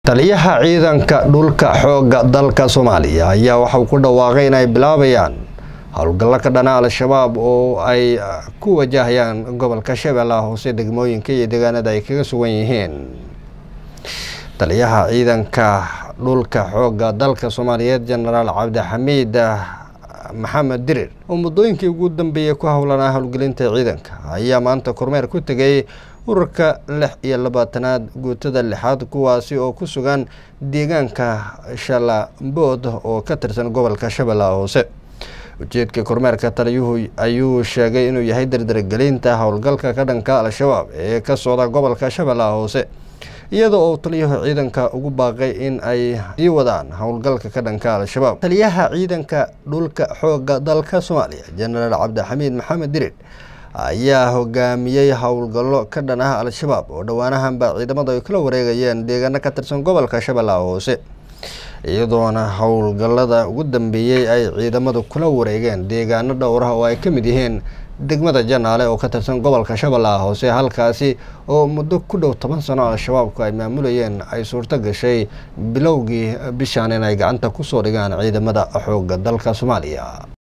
taliyaha ciidanka dhulka xoogga dalka soomaaliya ayaa waxa uu ku dhawaaqay inay bilaabayaan howlgallo ka dhana al-shabaab oo ay ku wajahayaan gobolka shabeellaha hoose degmooyinka iyo deegaanada ay kaga sugan yihiin taliyaha ciidanka dhulka xoogga dalka soomaaliyeed jenaraal cabdixamiid maxamed dirir oo muddooyinkii ugu dambeeyey ku howlanaa howlgelinta ciidanka ayaa maanta kormeer ku tegay ururka lix iyo labaatanaad guutada lixaad kuwaasi oo ku sugan deegaanka shalambood oo ka tirsan gobolka shabeellaha hoose ujeedka kormeerka taliyuhu ayuu sheegay inuu yahay dardargelinta howlgalka ka dhanka al-shabaab ee ka socda gobolka shabeellaha hoose iyada oo taliyuhu ciidanka ugu baaqay in ay sii wadaan howlgalka ka dhanka al-shabaab taliyaha ciidanka dhulka xoogga dalka soomaaliya jenaraal cabdixamiid maxamed dirir ayaa hogaamiyey howlgallo ka dhan ah al-shabaab oo dhowaanahanba ciidamada ay kala wareegayeen deegaano ka tirsan gobolka shabeellaha hoose iyadoona howlgallada ugu dambeeyey ay ciidamadu kula wareegeen deegaano dhowrah oo ay ka mid yihiin degmada janaale oo ka tirsan gobolka shabeellaha hoose halkaasi oo muddo ku dhow toban sano al-shabaabku ay maamulayeen ay suurto gashay bilowgii bishaan inay gacanta kusoo dhigaan ciidamada xoogga dalka soomaaliya